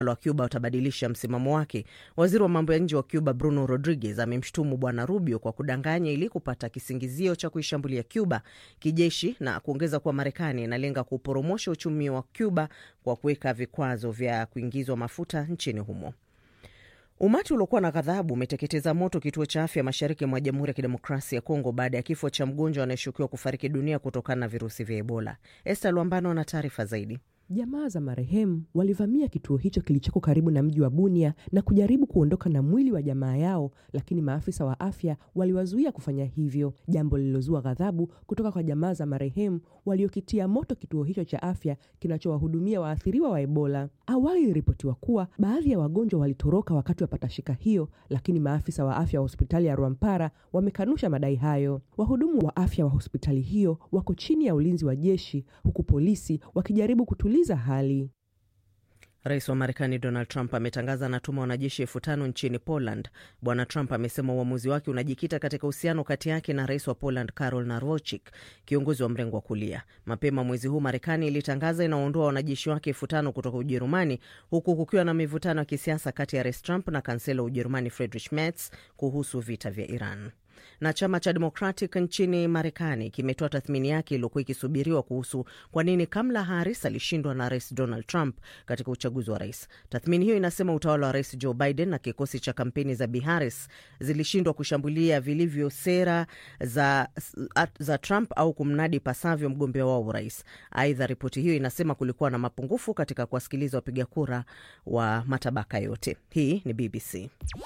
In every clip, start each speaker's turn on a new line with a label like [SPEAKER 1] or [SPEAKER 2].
[SPEAKER 1] wa Cuba utabadilisha msimamo wake. Waziri wa mambo ya nje wa Cuba Bruno Rodriguez amemshutumu Bwana Rubio kwa kudanganya ili kupata kisingizio cha kuishambulia Cuba kijeshi na kuongeza kuwa Marekani inalenga kuporomosha uchumi wa Cuba kwa kuweka vikwazo vya kuingizwa mafuta nchini humo. Umati uliokuwa na ghadhabu umeteketeza moto kituo cha afya mashariki mwa Jamhuri ya Kidemokrasia ya Kongo baada ya kifo cha mgonjwa anayeshukiwa kufariki dunia kutokana na virusi vya Ebola. Esta Luambano ana taarifa zaidi.
[SPEAKER 2] Jamaa za marehemu walivamia kituo hicho kilichoko karibu na mji wa Bunia na kujaribu kuondoka na mwili wa jamaa yao, lakini maafisa wa afya waliwazuia kufanya hivyo, jambo lililozua ghadhabu kutoka kwa jamaa za marehemu waliokitia moto kituo hicho cha afya kinachowahudumia waathiriwa wa Ebola. Awali iliripotiwa kuwa baadhi ya wagonjwa walitoroka wakati wa patashika hiyo, lakini maafisa wa afya wa hospitali ya Rwampara wamekanusha madai hayo. Wahudumu wa afya wa hospitali hiyo wako chini ya ulinzi wa jeshi, huku polisi wakijaribu kutuliza hali.
[SPEAKER 1] Rais wa Marekani Donald Trump ametangaza anatuma wanajeshi elfu tano nchini Poland. Bwana Trump amesema uamuzi wake unajikita katika uhusiano kati yake na rais wa Poland Karol Narochik, kiongozi wa mrengo wa kulia. Mapema mwezi huu Marekani ilitangaza inaondoa wanajeshi wake elfu tano kutoka Ujerumani, huku kukiwa na mivutano ya kisiasa kati ya rais Trump na kansela wa Ujerumani Friedrich Merz kuhusu vita vya Iran na chama cha Democratic nchini Marekani kimetoa tathmini yake iliyokuwa ikisubiriwa kuhusu kwa nini Kamala Harris alishindwa na rais Donald Trump katika uchaguzi wa rais. Tathmini hiyo inasema utawala wa rais Joe Biden na kikosi cha kampeni za Bi Harris zilishindwa kushambulia vilivyo sera za, za Trump au kumnadi pasavyo mgombea wao urais. Aidha, ripoti hiyo inasema kulikuwa na mapungufu katika kuwasikiliza wapiga kura wa matabaka yote. Hii ni BBC.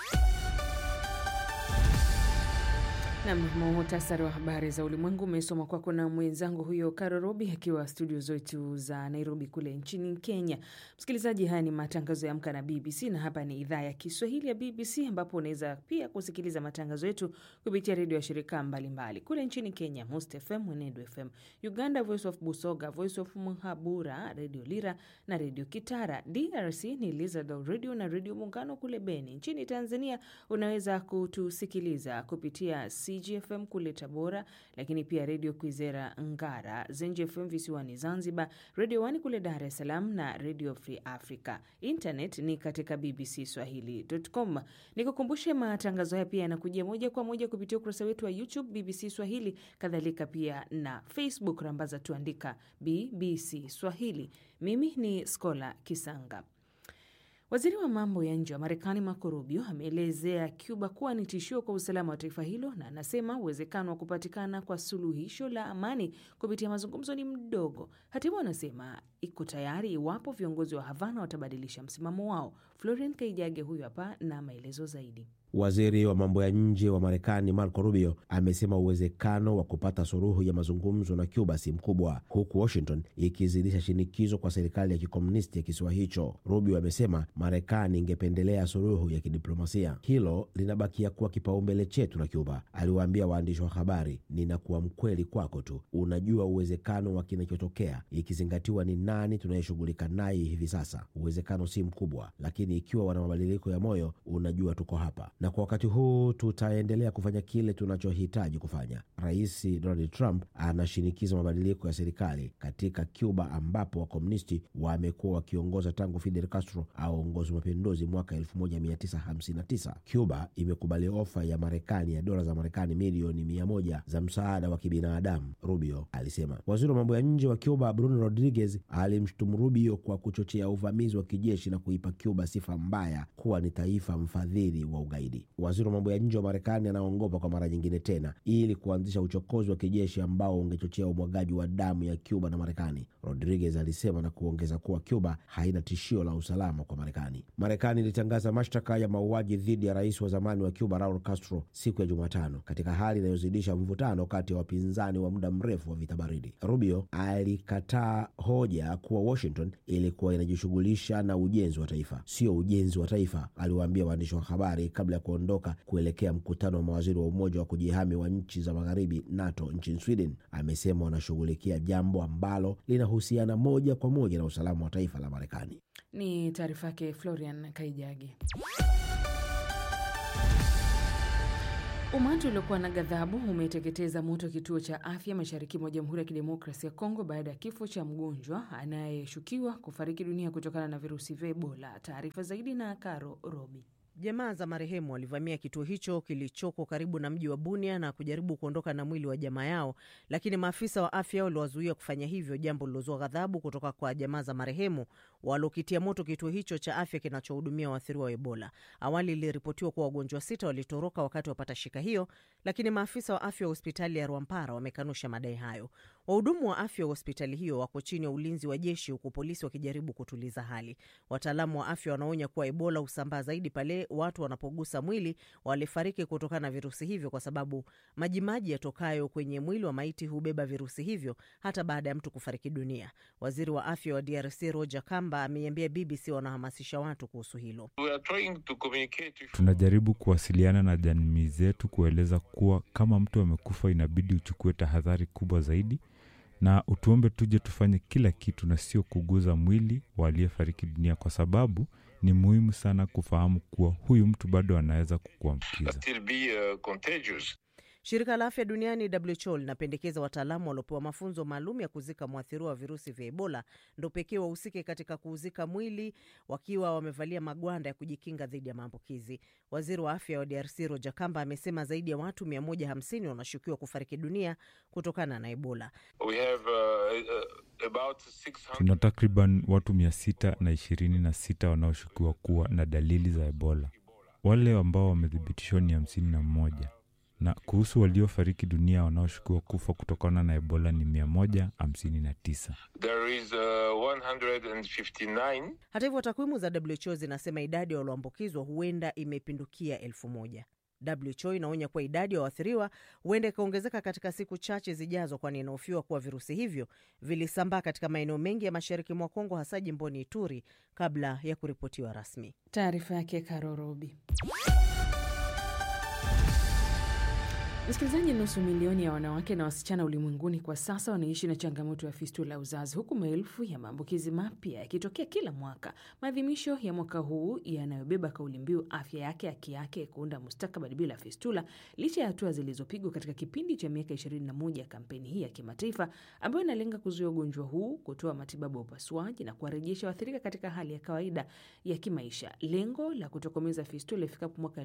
[SPEAKER 3] Nam, muhtasari wa habari za ulimwengu umesoma kwako na mwenzangu huyo Karo Robi akiwa studio zetu za Nairobi kule nchini Kenya. Msikilizaji, haya ni matangazo ya Amka na BBC na hapa ni idhaa ya Kiswahili ya BBC ambapo unaweza pia kusikiliza matangazo yetu kupitia redio ya shirika mbalimbali mbali. Kule nchini Kenya, Most FM, Mwenedu FM, Uganda, Voice of Busoga, Voice of Mhabura, Redio Lira na Redio Kitara. DRC ni Lizard Radio na Redio Muungano kule Beni. Nchini Tanzania unaweza kutusikiliza kupitia CGFM kule Tabora, lakini pia redio Kwizera Ngara, Zenji FM visiwani Zanzibar, redio Wani kule Dar es Salaam na redio Free Africa. Internet ni katika BBC Swahili.com. Nikukumbushe matangazo haya pia yanakujia moja kwa moja kupitia ukurasa wetu wa YouTube BBC Swahili, kadhalika pia na Facebook, rambaza tuandika BBC Swahili. Mimi ni Skola Kisanga. Waziri wa mambo ya nje wa Marekani Marco Rubio ameelezea Cuba kuwa ni tishio kwa usalama wa taifa hilo na anasema uwezekano wa kupatikana kwa suluhisho la amani kupitia mazungumzo ni mdogo. Hatimaye anasema iko tayari iwapo viongozi wa Havana watabadilisha msimamo wao. Florian Kaijage huyu hapa na maelezo zaidi.
[SPEAKER 4] Waziri wa mambo ya nje wa Marekani Marco Rubio amesema uwezekano wa kupata suluhu ya mazungumzo na Cuba si mkubwa, huku Washington ikizidisha shinikizo kwa serikali ya kikomunisti ya kisiwa hicho. Rubio amesema Marekani ingependelea suluhu ya kidiplomasia. Hilo linabakia kuwa kipaumbele chetu na Cuba, aliwaambia waandishi wa habari. Ninakuwa mkweli kwako tu, unajua uwezekano wa kinachotokea, ikizingatiwa ni nani tunayeshughulika naye hivi sasa. Uwezekano si mkubwa, lakini ikiwa wana mabadiliko ya moyo, unajua tuko hapa na kwa wakati huu tutaendelea kufanya kile tunachohitaji kufanya. Rais Donald Trump anashinikiza mabadiliko ya serikali katika Cuba, ambapo wakomunisti wamekuwa wakiongoza tangu Fidel Castro aongozi mapinduzi mwaka 1959. Cuba imekubali ofa ya Marekani ya dola za Marekani milioni mia moja za msaada wa kibinadamu, Rubio alisema. Waziri wa mambo ya nje wa Cuba Bruno Rodriguez alimshutumu Rubio kwa kuchochea uvamizi wa kijeshi na kuipa Cuba sifa mbaya kuwa ni taifa mfadhili wa ugaidi. Waziri wa mambo ya nje wa Marekani anaongopa kwa mara nyingine tena ili kuanzisha uchokozi wa kijeshi ambao ungechochea umwagaji wa damu ya Cuba na Marekani, Rodriguez alisema na kuongeza kuwa Cuba haina tishio la usalama kwa Marekani. Marekani ilitangaza mashtaka ya mauaji dhidi ya rais wa zamani wa Cuba Raul Castro siku ya Jumatano, katika hali inayozidisha mvutano kati ya wapinzani wa muda mrefu wa vita baridi. Rubio alikataa hoja kuwa Washington ilikuwa inajishughulisha na ujenzi wa taifa, sio ujenzi wa taifa, aliwaambia waandishi wa habari kabla ya kuondoka kuelekea mkutano wa mawaziri wa Umoja wa kujihami wa nchi za magharibi NATO nchini Sweden. Amesema wanashughulikia jambo ambalo linahusiana moja kwa moja na usalama wa taifa la Marekani.
[SPEAKER 3] Ni taarifa yake Florian Kaijagi. Umati uliokuwa na ghadhabu umeteketeza moto kituo cha afya mashariki mwa Jamhuri ya Kidemokrasia ya Kongo baada ya kifo cha mgonjwa anayeshukiwa kufariki dunia kutokana na virusi vya Ebola. Taarifa zaidi na Karo Robi.
[SPEAKER 1] Jamaa za marehemu walivamia kituo hicho kilichoko karibu na mji wa Bunia na kujaribu kuondoka na mwili wa jamaa yao, lakini maafisa wa afya waliwazuia kufanya hivyo, jambo lilozua ghadhabu kutoka kwa jamaa za marehemu walokitia moto kituo hicho cha afya kinachohudumia waathiriwa wa Ebola. Awali iliripotiwa kuwa wagonjwa sita walitoroka wakati wa patashika hiyo, lakini maafisa wa afya wa hospitali ya Rwampara wamekanusha madai hayo. Wahudumu wa afya wa hospitali hiyo wako chini ya ulinzi wa jeshi, huku polisi wakijaribu kutuliza hali. Wataalamu wa afya wanaonya kuwa Ebola husambaa zaidi pale watu wanapogusa mwili walifariki kutokana na virusi hivyo, kwa sababu majimaji yatokayo kwenye mwili wa maiti hubeba virusi hivyo hata baada ya mtu kufariki dunia. Waziri wa afya wa DRC Roger Kamba ameiambia BBC wanahamasisha watu kuhusu hilo.
[SPEAKER 5] Tunajaribu kuwasiliana na jamii zetu kueleza kuwa kama mtu amekufa, inabidi uchukue tahadhari kubwa zaidi na utuombe tuje tufanye kila kitu na sio kuguza mwili wa aliyefariki dunia, kwa sababu ni muhimu sana kufahamu kuwa huyu mtu bado anaweza kukuambukiza.
[SPEAKER 1] Shirika la afya duniani WHO linapendekeza wataalamu waliopewa mafunzo maalum ya kuzika mwathiriwa wa virusi vya Ebola ndo pekee wahusike katika kuuzika mwili wakiwa wamevalia magwanda ya kujikinga dhidi ya maambukizi. Waziri wa afya wa DRC Roger Kamba amesema zaidi ya watu 150 wanashukiwa kufariki dunia kutokana na Ebola.
[SPEAKER 6] We have, uh, uh, about 600...
[SPEAKER 5] Tuna takriban watu mia sita na ishirini na sita wanaoshukiwa kuwa na dalili za Ebola. Wale ambao wamethibitishwa ni hamsini na mmoja na kuhusu waliofariki dunia wanaoshukiwa kufa kutokana na Ebola ni 159.
[SPEAKER 6] There is, uh, 159.
[SPEAKER 1] Hata hivyo takwimu za WHO zinasema idadi ya walioambukizwa huenda imepindukia elfu moja. WHO inaonya kuwa idadi ya waathiriwa huenda ikaongezeka katika siku chache zijazo, kwani inahofiwa kuwa virusi hivyo vilisambaa katika maeneo mengi ya mashariki mwa Kongo, hasa jimboni Ituri kabla ya kuripotiwa rasmi.
[SPEAKER 3] Taarifa yake Karorobi. Msikilizaji, nusu milioni ya wanawake na wasichana ulimwenguni kwa sasa wanaishi na changamoto ya fistula ya uzazi, huku maelfu ya maambukizi mapya yakitokea kila mwaka. Maadhimisho ya mwaka huu yanayobeba kauli mbiu afya yake haki yake, kuunda mustakabali bila fistula, licha ya hatua zilizopigwa katika kipindi cha miaka 21 ya kampeni hii ya kimataifa ambayo inalenga kuzuia ugonjwa huu, kutoa matibabu ya upasuaji na kuwarejesha waathirika katika hali ya kawaida ya kimaisha. Lengo la kutokomeza fistula ifikapo mwaka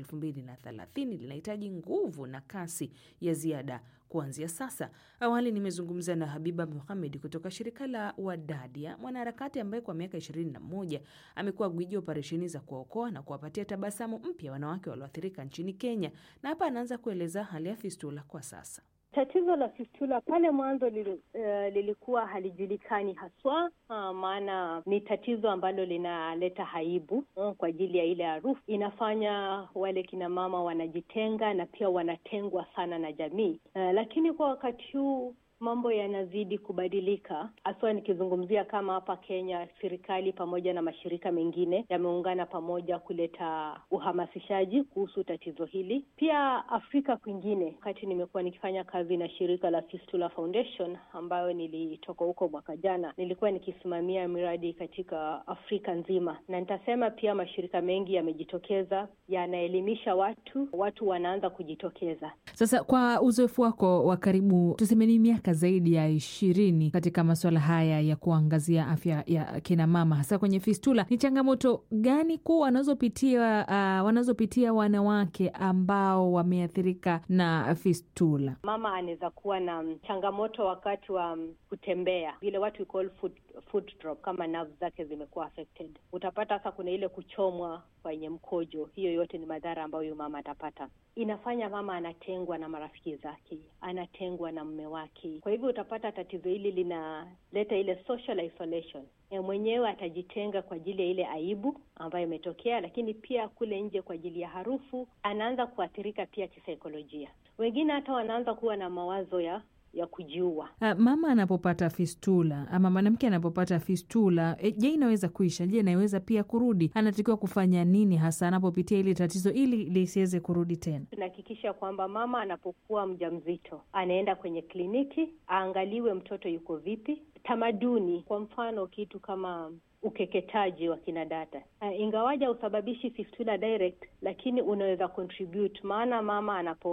[SPEAKER 3] 2030 linahitaji nguvu na kasi ya ziada kuanzia sasa. Awali nimezungumza na Habiba Muhamed kutoka shirika la Wadadia, mwanaharakati ambaye kwa miaka 21 amekuwa gwiji operesheni za kuwaokoa na kuwapatia tabasamu mpya wanawake walioathirika nchini Kenya, na hapa anaanza kueleza hali ya fistula kwa sasa.
[SPEAKER 7] Tatizo la fistula pale mwanzo lili, uh, lilikuwa halijulikani haswa uh, maana ni tatizo ambalo linaleta haibu uh, kwa ajili ya ile harufu. Inafanya wale kina mama wanajitenga na pia wanatengwa sana na jamii uh, lakini kwa wakati huu mambo yanazidi kubadilika, haswa nikizungumzia kama hapa Kenya, serikali pamoja na mashirika mengine yameungana pamoja kuleta uhamasishaji kuhusu tatizo hili. Pia Afrika kwingine, wakati nimekuwa nikifanya kazi na shirika la Fistula Foundation ambayo nilitoka huko mwaka jana, nilikuwa nikisimamia miradi katika Afrika nzima, na nitasema pia mashirika mengi yamejitokeza, yanaelimisha watu, watu wanaanza kujitokeza.
[SPEAKER 3] Sasa kwa uzoefu wako wa karibu, tuseme ni miaka zaidi ya ishirini katika masuala haya ya kuangazia afya ya kina mama hasa kwenye fistula, ni changamoto gani kuu wanazopitia uh, wanazopitia wanawake ambao wameathirika na fistula?
[SPEAKER 7] Mama anaweza kuwa na changamoto wakati wa kutembea, vile watu call foot, foot drop, kama nerves zake zimekuwa affected. Utapata sasa kuna ile kuchomwa kwenye mkojo. Hiyo yote ni madhara ambayo huyu mama atapata. Inafanya mama anatengwa na marafiki zake, anatengwa na mme wake. Kwa hivyo utapata tatizo hili linaleta ile social isolation. E, mwenyewe atajitenga kwa ajili ya ile aibu ambayo imetokea, lakini pia kule nje kwa ajili ya harufu, anaanza kuathirika pia kisaikolojia. Wengine hata wanaanza kuwa na mawazo ya ya kujiua.
[SPEAKER 3] Uh, mama anapopata fistula ama mwanamke anapopata fistula e, je, inaweza kuisha? Je, inaweza pia kurudi? Anatakiwa kufanya nini hasa anapopitia ile tatizo ili lisiweze kurudi tena?
[SPEAKER 7] Tunahakikisha kwamba mama anapokuwa mjamzito anaenda kwenye kliniki aangaliwe mtoto yuko vipi. Tamaduni, kwa mfano kitu kama ukeketaji wa kina dada uh, ingawaja usababishi fistula direct, lakini unaweza contribute, maana mama anapo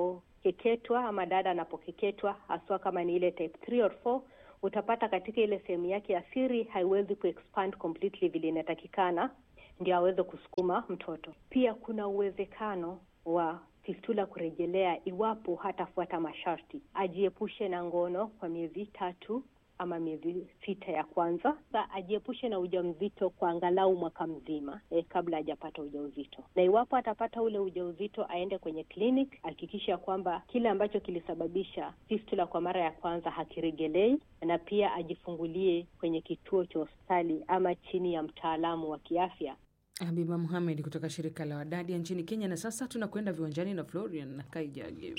[SPEAKER 7] anapokeketwa ama dada anapokeketwa, haswa kama ni ile type 3 or 4 utapata katika ile sehemu yake ya siri haiwezi kuexpand completely vile inatakikana ndio aweze kusukuma mtoto. Pia kuna uwezekano wa fistula kurejelea iwapo hatafuata masharti, ajiepushe na ngono kwa miezi tatu ama miezi sita ya kwanza. Sa ajiepushe na ujauzito kwa angalau mwaka mzima eh, kabla hajapata ujauzito, na iwapo atapata ule ujauzito aende kwenye clinic, hakikisha kwamba kile ambacho kilisababisha fistula kwa mara ya kwanza hakiregelei, na pia ajifungulie kwenye kituo cha hospitali ama chini ya mtaalamu wa kiafya
[SPEAKER 3] Habiba Muhamed kutoka shirika la Wadadia nchini Kenya. Na sasa tunakwenda viwanjani na Florian na Kaijage.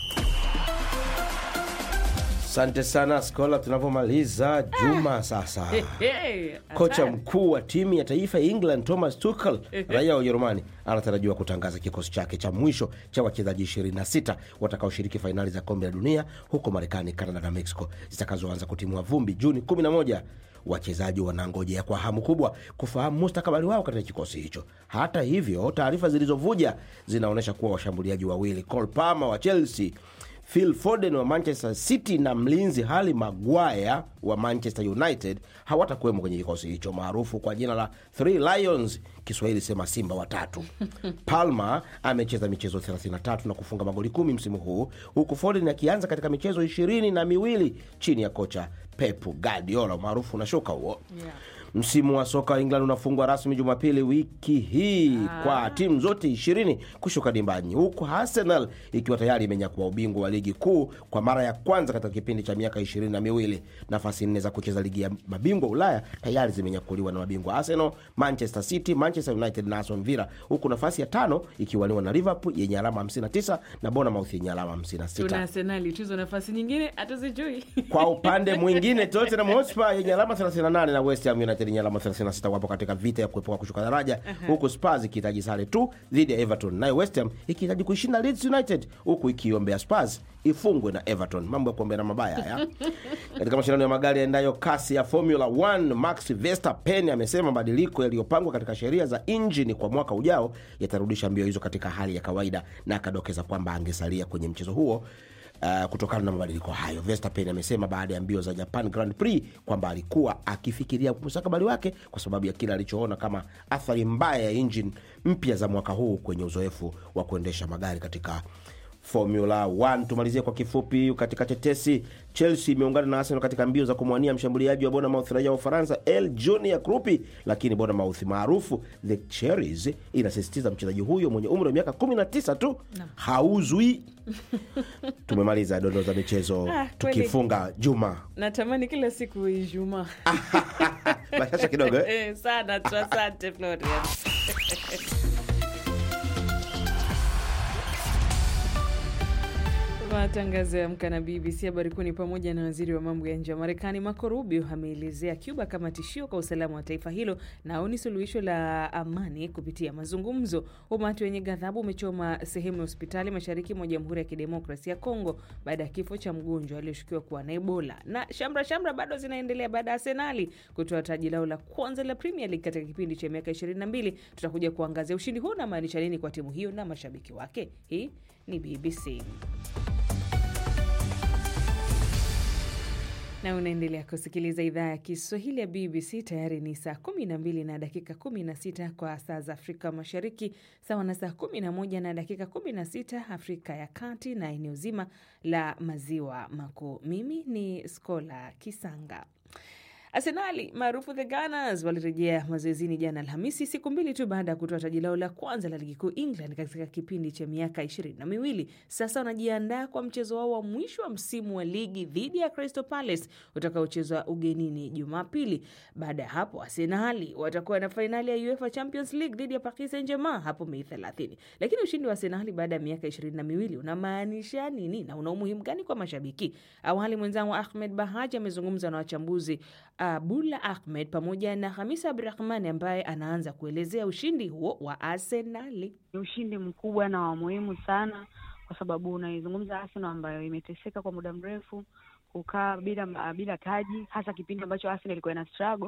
[SPEAKER 4] Asante sana Skola, tunavyomaliza juma sasa.
[SPEAKER 3] Hey,
[SPEAKER 4] Kocha
[SPEAKER 3] hatari.
[SPEAKER 4] mkuu wa timu ya taifa ya England Thomas Tuchel, raia wa Ujerumani, anatarajiwa kutangaza kikosi chake cha mwisho cha wachezaji 26 watakaoshiriki fainali za kombe la dunia huko Marekani, Canada na Mexico zitakazoanza kutimua vumbi Juni 11. Wachezaji wanangojea kwa hamu kubwa kufahamu mustakabali wao katika kikosi hicho. Hata hivyo, taarifa zilizovuja zinaonyesha kuwa washambuliaji wawili Cole Palmer wa Chelsea Phil Foden wa Manchester City na mlinzi Harry Maguire wa Manchester United hawatakuwemo kwenye kikosi hicho maarufu kwa jina la Three Lions, Kiswahili sema simba watatu. Palmer amecheza michezo 33 na kufunga magoli kumi msimu huu huku Foden akianza katika michezo ishirini na miwili chini ya kocha Pep Guardiola maarufu na shuka huo
[SPEAKER 3] Yeah.
[SPEAKER 4] Msimu wa soka wa England unafungwa rasmi Jumapili wiki hii kwa timu zote ishirini kushuka dimbani, huku Arsenal ikiwa tayari imenyakua ubingwa wa ligi kuu kwa mara ya kwanza katika kipindi cha miaka ishirini na miwili. Nafasi nne za kucheza ligi ya mabingwa Ulaya tayari zimenyakuliwa na mabingwa Arsenal, Manchester City, Manchester United na Aston Villa, huku nafasi ya tano ikiwaniwa na Liverpool yenye alama 59 na Bournemouth yenye alama 56.
[SPEAKER 3] Tuna Arsenali tuzo nafasi nyingine hatuzijui.
[SPEAKER 4] Kwa upande mwingine Tottenham Hotspur yenye alama 38 na West Ham United yenye alama 36 wapo katika vita ya kuepuka kushuka daraja, huku Spurs ikihitaji sare tu dhidi ya Everton, nayo West Ham ikihitaji kuishinda Leeds United, huku ikiombea Spurs ifungwe na Everton. Mambo ya kuombea na mabaya haya. Katika mashindano ya magari yaendayo kasi ya Formula 1, Max Verstappen amesema mabadiliko yaliyopangwa katika sheria za injini kwa mwaka ujao yatarudisha mbio hizo katika hali ya kawaida, na akadokeza kwamba angesalia kwenye mchezo huo Uh, kutokana na mabadiliko hayo. Verstappen amesema baada ya mbio za Japan Grand Prix kwamba alikuwa akifikiria mustakabali wake kwa sababu ya kile alichoona kama athari mbaya ya injini mpya za mwaka huu kwenye uzoefu wa kuendesha magari katika Formula 1. Tumalizie kwa kifupi katika tetesi. Chelsea imeungana na Arsenal katika mbio za kumwania mshambuliaji wa Bournemouth raia wa Ufaransa El Junior Krupi, lakini Bournemouth maarufu The Cherries inasisitiza mchezaji huyo mwenye umri wa miaka 19 tu hauzwi. Tumemaliza dondoo za michezo
[SPEAKER 3] Ah, kweli.
[SPEAKER 4] tukifunga juma
[SPEAKER 3] Natamani kila siku Ijumaa.
[SPEAKER 4] bashasha kidogo eh?
[SPEAKER 3] Eh, sana tu, asante Florian. Matangazo ya Amka na BBC. Habari kuu ni pamoja na waziri wa mambo ya nje wa Marekani Marco Rubio ameelezea Cuba kama tishio kwa usalama wa taifa hilo na aoni suluhisho la amani kupitia mazungumzo. Umati wenye ghadhabu umechoma sehemu ya hospitali mashariki mwa Jamhuri ya Kidemokrasia ya Kongo baada ya kifo cha mgonjwa aliyeshukiwa kuwa na Ebola. Na shamra shamra bado zinaendelea baada ya Arsenali kutoa taji lao la kwanza la Premier League katika kipindi cha miaka 22. Tutakuja kuangazia ushindi huu unamaanisha nini kwa timu hiyo na mashabiki wake. Hii ni BBC. na unaendelea kusikiliza idhaa ya Kiswahili ya BBC. Tayari ni saa 12 na dakika 16 kwa saa za Afrika Mashariki, sawa na saa 11 na dakika 16 Afrika ya Kati na eneo zima la Maziwa Makuu. Mimi ni Skola Kisanga. Arsenali maarufu the Gunners walirejea mazoezini jana Alhamisi, siku mbili tu baada ya kutoa taji lao la kwanza la ligi kuu England katika kipindi cha miaka ishirini na miwili. Sasa wanajiandaa kwa mchezo wao wa mwisho wa msimu wa ligi dhidi ya Crystal Palace utakaochezwa ugenini Jumapili. Baada ya hapo, Arsenali watakuwa na fainali ya UEFA Champions League dhidi ya Paris Saint-Germain hapo Mei 30. Lakini ushindi wa Arsenali baada ya miaka ishirini na miwili unamaanisha nini na una umuhimu gani kwa mashabiki? Awali mwenzangu Ahmed Bahaji amezungumza na wachambuzi Abula Ahmed pamoja na Hamisa Abdurahmani ambaye anaanza kuelezea ushindi huo wa Arsenali.
[SPEAKER 8] Ni ushindi mkubwa na wa muhimu sana, kwa sababu unaizungumza Arsenal ambayo imeteseka kwa muda mrefu kukaa bila bila taji, hasa kipindi ambacho Arsenal ilikuwa ina struggle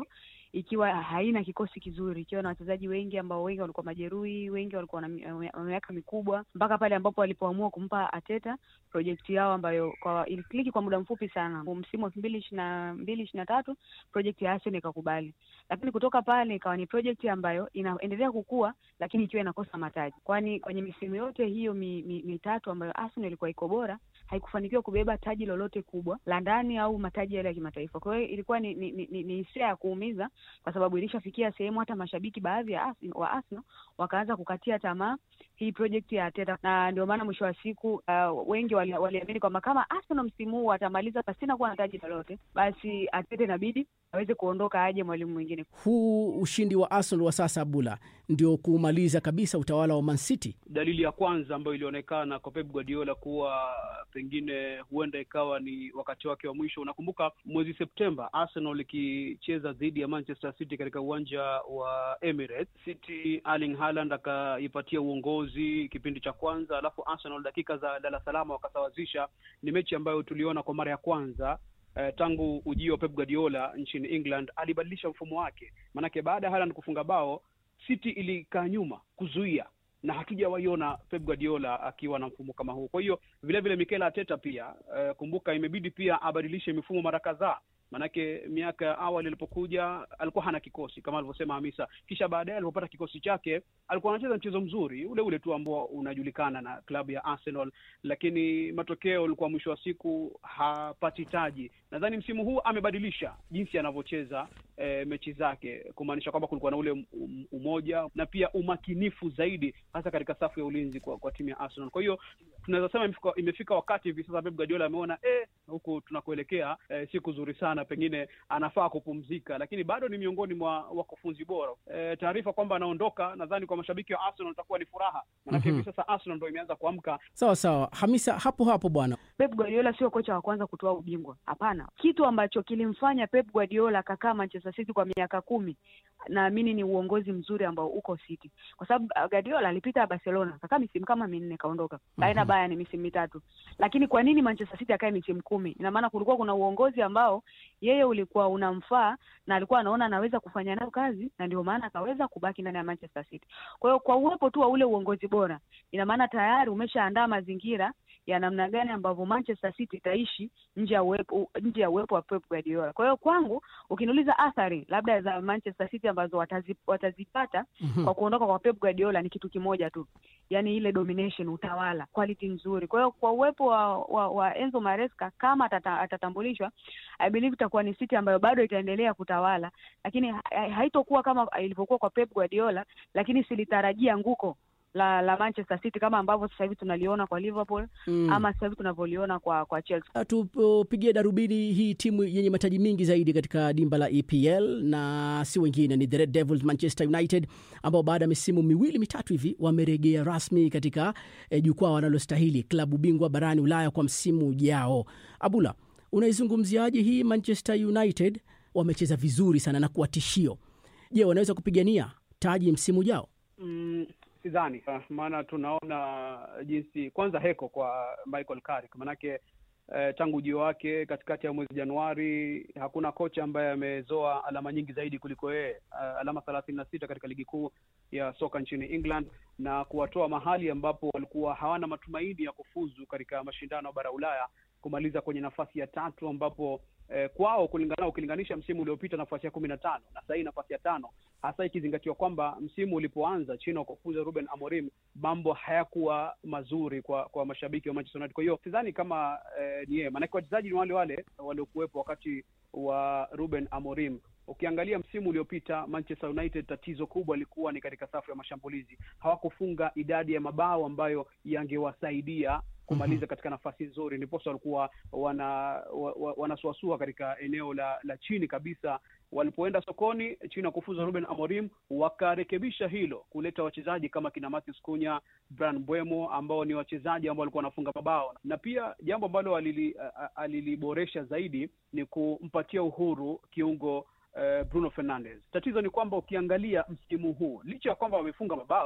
[SPEAKER 8] ikiwa haina kikosi kizuri, ikiwa na wachezaji wengi ambao wengi walikuwa majeruhi, wengi walikuwa na mi- na miaka mikubwa, mpaka pale ambapo walipoamua kumpa Ateta projekti yao ambayo kwa ilikliki kwa muda mfupi sana. Msimu wa elfu mbili ishirini na mbili ishirini na tatu projekti ya Arsenal ikakubali, lakini kutoka pale ikawa ni projekti ambayo inaendelea kukua, lakini ikiwa inakosa mataji, kwani kwenye misimu yote hiyo mi, mi, mitatu ambayo Arsenal ilikuwa iko bora haikufanikiwa kubeba taji lolote kubwa la ndani au mataji yale ya kimataifa. Kwa hiyo ilikuwa ni ni, ni, ni hisia ya kuumiza, kwa sababu ilishafikia sehemu hata mashabiki baadhi ya Arsenal, wa Arsenal wakaanza kukatia tamaa hii project ya Arteta, na ndio maana mwisho wa siku uh, wengi wali- waliamini kwamba kama Arsenal msimu huu atamaliza pasina kuwa na taji lolote, basi Arteta inabidi aweze kuondoka, aje mwalimu mwingine.
[SPEAKER 9] Huu ushindi wa Arsenal wa sasa Abula ndio kumaliza kabisa utawala wa Man City.
[SPEAKER 10] dalili ya kwanza ambayo ilionekana kwa Pep Guardiola kuwa pengine huenda ikawa ni wakati wake wa mwisho. Unakumbuka mwezi Septemba Arsenal ikicheza dhidi ya Manchester City katika uwanja wa Emirates. City Erling Haaland akaipatia uongozi kipindi cha kwanza, alafu Arsenal dakika za lala salama wakasawazisha. Ni mechi ambayo tuliona kwa mara ya kwanza eh, tangu ujio wa Pep Guardiola nchini England. Alibadilisha mfumo wake, maanake baada ya Haaland kufunga bao City ilikaa nyuma kuzuia na hatujawaiona Pep Guardiola akiwa na mfumo kama huu. Kwa hiyo vile vile Mikel Arteta pia eh, kumbuka, imebidi pia abadilishe mifumo mara kadhaa, manake miaka ya awali alipokuja alikuwa hana kikosi kama alivyosema Hamisa, kisha baadaye alipopata kikosi chake alikuwa anacheza mchezo mzuri ule ule tu ambao unajulikana na klabu ya Arsenal, lakini matokeo ulikuwa mwisho wa siku hapati taji. Nadhani msimu huu amebadilisha jinsi anavyocheza eh, mechi zake, kumaanisha kwamba kulikuwa na ule um- umoja na pia umakinifu zaidi, hasa katika safu ya ulinzi kwa, kwa timu ya Arsenal. Kwa hiyo tunaweza sema imefika, imefika wakati hivi sasa Pep Guardiola ameona eh, huku tunakoelekea eh, si kuzuri sana, pengine anafaa kupumzika, lakini bado ni miongoni mwa wakufunzi bora. Eh, taarifa kwamba anaondoka, nadhani kwa mashabiki wa Arsenal itakuwa ni furaha, manake hivi sasa Arsenal ndo imeanza kuamka
[SPEAKER 9] Sawa sawa, Hamisa, hapo hapo bwana.
[SPEAKER 8] Pep Guardiola sio kocha wa kwanza kutoa ubingwa, hapana. Kitu ambacho kilimfanya Pep Guardiola akakaa Manchester City kwa miaka kumi, naamini ni uongozi mzuri ambao uko City, kwa sababu uh, Guardiola alipita Barcelona akakaa misimu kama minne kaondoka, kaenda Bayern misimu mitatu. Lakini kwa nini Manchester City akae misimu kumi? Ina maana kulikuwa kuna uongozi ambao yeye ulikuwa unamfaa na alikuwa anaona anaweza kufanya nayo kazi, na ndio maana akaweza kubaki ndani ya Manchester City. Kwa hiyo kwa uwepo tu wa ule uongozi bora, ina maana tayari umeshaandaa mazingira ya namna gani ambavyo Manchester City itaishi nje ya uwepo nje ya uwepo wa Pep Guardiola. Kwa hiyo kwangu, ukiniuliza athari labda za Manchester City ambazo watazi, watazipata kwa kuondoka kwa Pep Guardiola ni kitu kimoja tu, yaani ile domination, utawala, quality nzuri. Kwa hiyo kwa uwepo wa, wa, wa Enzo Maresca kama atata, atatambulishwa, I believe itakuwa ni City ambayo bado itaendelea kutawala, lakini ha- haitokuwa kama ilivyokuwa kwa Pep Guardiola, lakini silitarajia nguko la la Manchester City kama ambavyo sasa hivi tunaliona kwa Liverpool
[SPEAKER 9] Mm.
[SPEAKER 8] ama sasa hivi tunavyoliona kwa kwa Chelsea.
[SPEAKER 9] tupigie darubini hii timu yenye mataji mingi zaidi katika dimba la EPL na si wengine ni the Red Devils Manchester United ambao baada ya misimu miwili mitatu hivi wamerejea rasmi katika eh, jukwaa wanalostahili klabu bingwa barani Ulaya kwa msimu ujao. Abula, unaizungumziaje hii Manchester United? Wamecheza vizuri sana na kuwa tishio. Je, wanaweza kupigania taji msimu ujao?
[SPEAKER 10] Mm, sidhani Ah, maana tunaona jinsi kwanza heko kwa Michael Carrick manake eh, tangu ujio wake katikati ya mwezi Januari hakuna kocha ambaye amezoa alama nyingi zaidi kuliko yeye Ah, alama thelathini na sita katika ligi kuu ya soka nchini England na kuwatoa mahali ambapo walikuwa hawana matumaini ya kufuzu katika mashindano ya bara Ulaya kumaliza kwenye nafasi ya tatu ambapo eh, kwao kulingana ukilinganisha msimu uliopita nafasi ya kumi na tano na sahii nafasi ya tano hasa ikizingatiwa kwamba msimu ulipoanza chini ya kufuza Ruben Amorim mambo hayakuwa mazuri kwa kwa mashabiki wa Manchester United. Kwa hiyo sidhani kama eh, ni yeye, maanake wachezaji ni wale wale waliokuwepo wakati wa Ruben Amorim. Ukiangalia msimu uliopita Manchester United, tatizo kubwa lilikuwa ni katika safu ya mashambulizi. Hawakufunga idadi ya mabao ambayo yangewasaidia kumaliza katika nafasi nzuri, ndiposa walikuwa wana wa, wa, wanasuasua katika eneo la la chini kabisa. Walipoenda sokoni chini ya kufuza Ruben Amorim, wakarekebisha hilo, kuleta wachezaji kama kina Matheus Cunha, Bryan Mbeumo ambao ni wachezaji ambao walikuwa wanafunga mabao, na pia jambo ambalo alili, a- a- aliliboresha zaidi ni kumpatia uhuru kiungo eh, Bruno Fernandes. Tatizo ni kwamba ukiangalia msimu huu, licha ya kwamba wamefunga mabao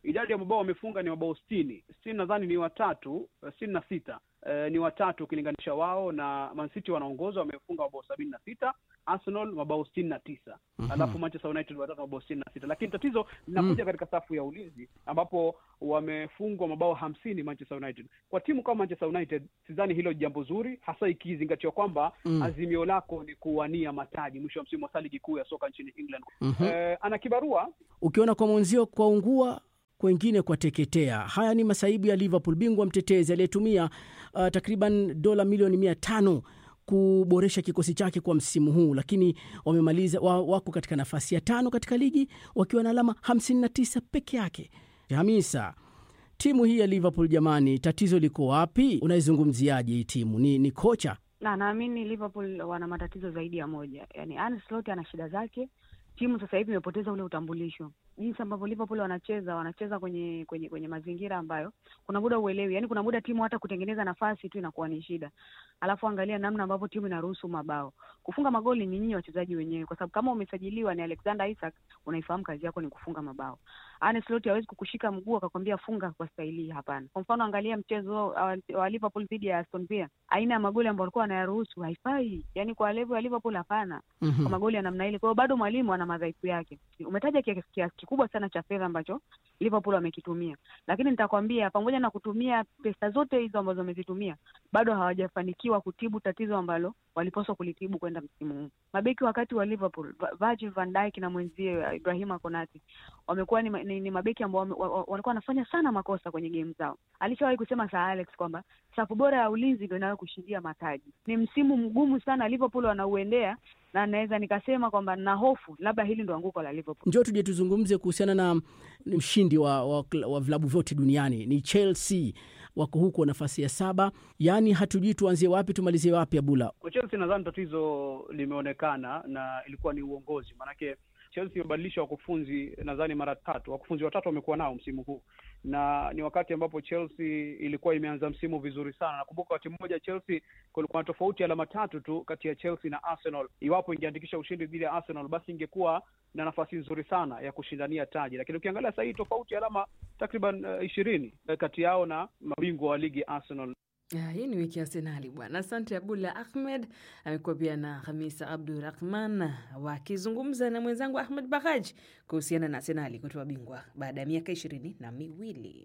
[SPEAKER 10] idadi ya mabao wamefunga ni mabao sitini sitini nadhani ni watatu sitini na sita eh, ni watatu ukilinganisha wao na Man City wanaongoza wamefunga mabao sabini na sita Arsenal mabao sitini na tisa
[SPEAKER 9] Mhm.
[SPEAKER 10] alafu Manchester United watatu mabao sitini na sita lakini tatizo linakuja katika safu ya ulinzi ambapo wamefungwa mabao hamsini Manchester United. Kwa timu kama Manchester United sidhani hilo jambo zuri, hasa ikizingatiwa kwamba
[SPEAKER 9] Mm.
[SPEAKER 10] azimio lako ni kuwania mataji mwisho wa msimu wa ligi kuu ya soka nchini England.
[SPEAKER 9] Mhm.
[SPEAKER 10] Eh, ana kibarua
[SPEAKER 9] ukiona kwa mwenzio kwa ungua kwengine kwa teketea. Haya ni masaibu ya Liverpool, bingwa mtetezi aliyetumia uh, takriban dola milioni mia tano kuboresha kikosi chake kwa msimu huu, lakini wamemaliza wa, wako katika nafasi ya tano katika ligi wakiwa na alama 59 peke yake. Hamisa, timu hii ya Liverpool jamani, tatizo liko wapi? Unaizungumziaje hii timu? Ni, ni kocha
[SPEAKER 8] na naamini Liverpool wana matatizo zaidi ya moja. Yani Arne Slot ana shida zake. Timu sasa hivi imepoteza ule utambulisho, jinsi ambavyo Liverpool wanacheza, wanacheza kwenye kwenye kwenye mazingira ambayo kuna muda uelewi, yani kuna muda timu hata kutengeneza nafasi tu inakuwa ni shida. Alafu angalia namna ambavyo timu inaruhusu mabao, kufunga magoli ni nyinyi wachezaji wenyewe, kwa sababu kama umesajiliwa ni Alexander Isak, unaifahamu kazi yako ni kufunga mabao. Arne Slot hawezi kukushika mguu akakwambia funga kwa staili hii, hapana. Kwa mfano angalia mchezo wa, wa Liverpool dhidi ya Aston Villa, aina ya magoli ambayo walikuwa wanayaruhusu haifai, yani kwa level ya Liverpool hapana
[SPEAKER 9] Mhm.
[SPEAKER 8] kwa magoli ya namna ile. Kwa hiyo bado mwalimu ana madhaifu yake. Umetaja kiasi kiasi kikubwa sana cha fedha ambacho Liverpool wamekitumia, lakini nitakwambia pamoja na kutumia pesa zote hizo ambazo wamezitumia, bado hawajafanikiwa kutibu tatizo ambalo walipaswa kulitibu kwenda msimu huu. Mabeki wakati wa Liverpool, Va- Virgil van Dijk na mwenzie uh, Ibrahima Konate wamekuwa ni, ma- ni, ni mabeki ambao wame- wa- wa- walikuwa wanafanya sana makosa kwenye game zao. Alishawahi kusema Sir Alex kwamba safu bora ya ulinzi ndio inayokushindia mataji. Ni msimu mgumu sana Liverpool wanauendea, na naweza nikasema kwamba na hofu labda hili ndo anguko la Liverpool.
[SPEAKER 9] Njoo tuje tuzungumze kuhusiana na mshindi wa, wa, wa vilabu vyote duniani ni Chelsea, wako huko nafasi ya saba. Yaani hatujui tuanzie wapi tumalizie wapi. Abula,
[SPEAKER 10] Kwa Chelsea nadhani tatizo limeonekana na ilikuwa ni uongozi, maanake Chelsea imebadilisha wakufunzi nadhani mara tatu. Wakufunzi watatu wamekuwa nao msimu huu, na ni wakati ambapo Chelsea ilikuwa imeanza msimu vizuri sana. Nakumbuka wakati mmoja Chelsea kulikuwa na tofauti ya alama tatu tu kati ya Chelsea na Arsenal. Iwapo ingeandikisha ushindi dhidi ya Arsenal, basi ingekuwa na nafasi nzuri sana ya kushindania taji, lakini ukiangalia sasa hii tofauti ya alama takriban eh, ishirini kati yao na mabingwa wa ligi Arsenal.
[SPEAKER 3] Ah, hii ni wiki ya Arsenali bwana. Asante Abdullah Ahmed, amekuwa pia na Hamisa Abdurahman wakizungumza na mwenzangu Ahmed Bahaj kuhusiana na Arsenali kutoa bingwa baada ya miaka ishirini na miwili.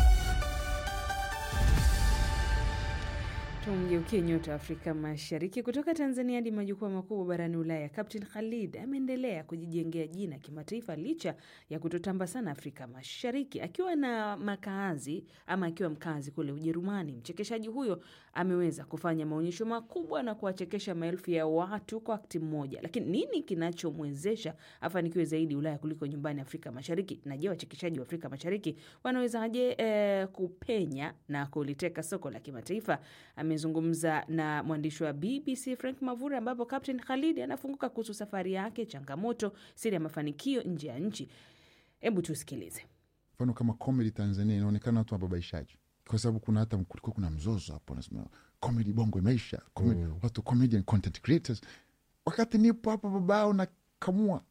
[SPEAKER 3] Tumgeukie nyota wa Afrika Mashariki kutoka Tanzania hadi majukwaa makubwa barani Ulaya. Captain Khalid ameendelea kujijengea jina kimataifa licha ya kutotamba sana Afrika Mashariki. Akiwa na makaazi ama akiwa mkazi kule Ujerumani, mchekeshaji huyo ameweza kufanya maonyesho makubwa na kuwachekesha maelfu ya watu kwa wakati mmoja. Lakini nini kinachomwezesha afanikiwe zaidi Ulaya kuliko nyumbani Afrika Mashariki? Na je, wachekeshaji wa Afrika Mashariki wanawezaje eh, kupenya na kuliteka soko la kimataifa? Amezungumza na mwandishi wa BBC Frank Mavura, ambapo Captain Khalid anafunguka kuhusu safari yake, changamoto, siri ya mafanikio nje ya nchi. Hebu tusikilize.
[SPEAKER 11] mfano kama comedy Tanzania inaonekana watu wababaishaji, kwa sababu kuna hata kulikuwa kuna mzozo hapo, nasema comedy bongo imeisha comedy, watu comedian content creators, wakati nipo hapa babao na kamua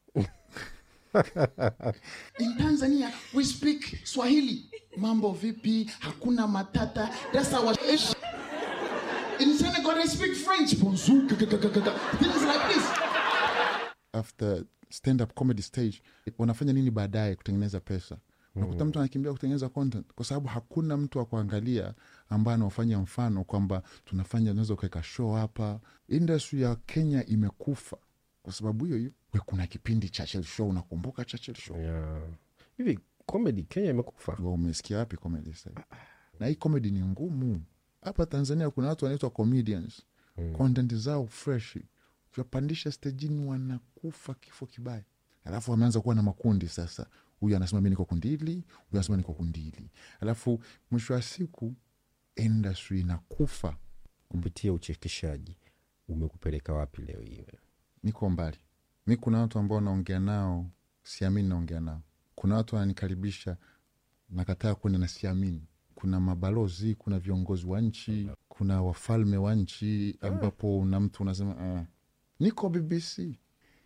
[SPEAKER 12] In Tanzania we speak Swahili. Mambo vipi? Hakuna matata. That's our ish. In Senegal they speak French. Bonjour. g- g- g- g- g- Things like this.
[SPEAKER 11] after stand up comedy stage wanafanya nini baadaye kutengeneza pesa unakuta mtu anakimbia kutengeneza content kwa sababu hakuna mtu wa kuangalia ambaye anaofanya mfano kwamba tunafanya tunaweza kuweka show hapa industry ya kenya imekufa kwa sababu hiyo hiyo We, kuna kipindi Churchill show unakumbuka Churchill show
[SPEAKER 4] Yeah. hivi comedy kenya imekufa
[SPEAKER 11] Wewe umesikia wapi comedy sasa hivi? na hii comedy ni ngumu hapa tanzania kuna watu wanaitwa comedians content zao fresh ukiwapandisha stejini wanakufa kifo kibaya alafu wameanza kuwa na makundi sasa huyu anasema mi niko kundi hili huyu anasema niko kundi hili alafu mwisho wa siku industry inakufa
[SPEAKER 4] kupitia uchekeshaji umekupeleka wapi leo hii wewe?
[SPEAKER 11] niko mbali mi kuna watu ambao naongea nao siamini naongea nao kuna watu wananikaribisha nakataa kwenda na siamini kuna mabalozi kuna viongozi wa nchi kuna wafalme wa nchi ambapo na mtu unasema uh, niko bbc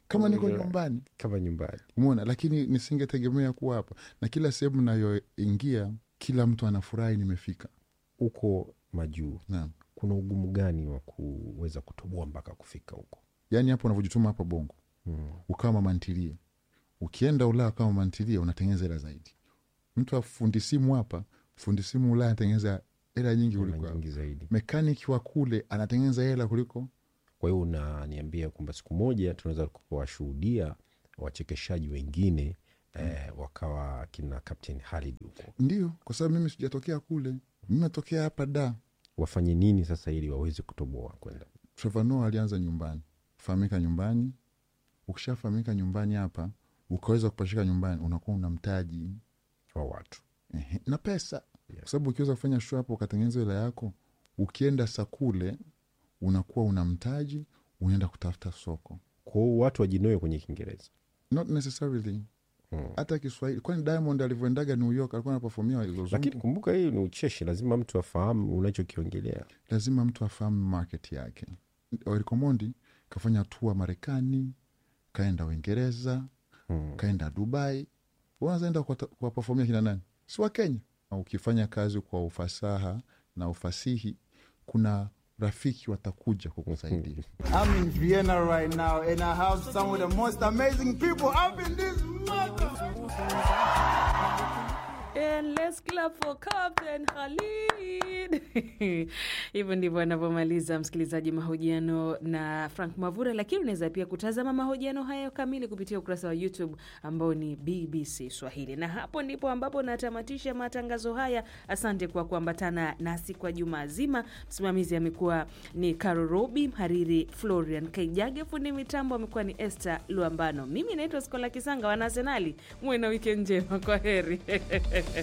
[SPEAKER 11] kama niko
[SPEAKER 4] Unajua,
[SPEAKER 11] nyumbani
[SPEAKER 4] kama nyumbani
[SPEAKER 11] umeona lakini nisingetegemea kuwa hapa na kila sehemu nayoingia kila mtu anafurahi nimefika
[SPEAKER 4] huko majuu
[SPEAKER 11] naam
[SPEAKER 4] kuna ugumu gani wa kuweza kutoboa mpaka kufika huko
[SPEAKER 11] yaani hapo unavyojituma hapa bongo
[SPEAKER 4] mm.
[SPEAKER 11] ukawa mamantilie ukienda ulaya kama mamantilie unatengeneza hela zaidi mtu afundi simu hapa fundi simu ulaya anatengeneza hela nyingi
[SPEAKER 4] Hela
[SPEAKER 11] kuliko hapa.
[SPEAKER 4] nyingi zaidi
[SPEAKER 11] mekaniki wa kule anatengeneza hela kuliko
[SPEAKER 4] kwa hiyo unaniambia kwamba siku moja tunaweza kuwashuhudia wachekeshaji wengine eh, wakawa kina captain halid huko
[SPEAKER 11] ndio kwa sababu mimi sijatokea kule mimi natokea hapa da
[SPEAKER 4] wafanye nini sasa ili waweze kutoboa kwenda
[SPEAKER 11] Trevor Noah alianza nyumbani fahamika nyumbani ukishafahamika nyumbani hapa ukaweza kupashika nyumbani unakuwa una mtaji
[SPEAKER 4] wa watu
[SPEAKER 11] Ehe, na pesa kwa sababu ukiweza kufanya show hapo ukatengeneza hela yako ukienda sakule unakuwa una mtaji unaenda kutafuta soko
[SPEAKER 4] kwao watu wajinoe kwenye kiingereza
[SPEAKER 11] not necessarily
[SPEAKER 4] Hmm.
[SPEAKER 11] hata kiswahili kwani diamond alivyoendaga new york alikuwa anapafomia wazungu
[SPEAKER 4] lakini kumbuka hii ni ucheshi lazima mtu afahamu unachokiongelea
[SPEAKER 11] lazima mtu afahamu market yake orikomondi kafanya tua marekani kaenda uingereza
[SPEAKER 4] hmm.
[SPEAKER 11] kaenda dubai unazaenda kuwapafomia kina nani si wa kenya Na ukifanya kazi kwa ufasaha na ufasihi kuna rafiki watakuja kukusaidia
[SPEAKER 13] I'm in Vienna right now and I have some of the most amazing people up in this mother.
[SPEAKER 3] And let's clap for Captain Khalid. Hivyo ndivyo anavyomaliza msikilizaji mahojiano na Frank Mavura, lakini unaweza pia kutazama mahojiano hayo kamili kupitia ukurasa wa YouTube ambao ni BBC Swahili. Na hapo ndipo ambapo natamatisha matangazo haya. Asante kwa kuambatana nasi kwa juma zima. Msimamizi amekuwa ni Caro Robi, mhariri Florian Kaijage, fundi mitambo amekuwa ni Esther Luambano. Mimi naitwa Skola Kisanga, wana Arsenali. Muwe na wikendi njema, kwa heri.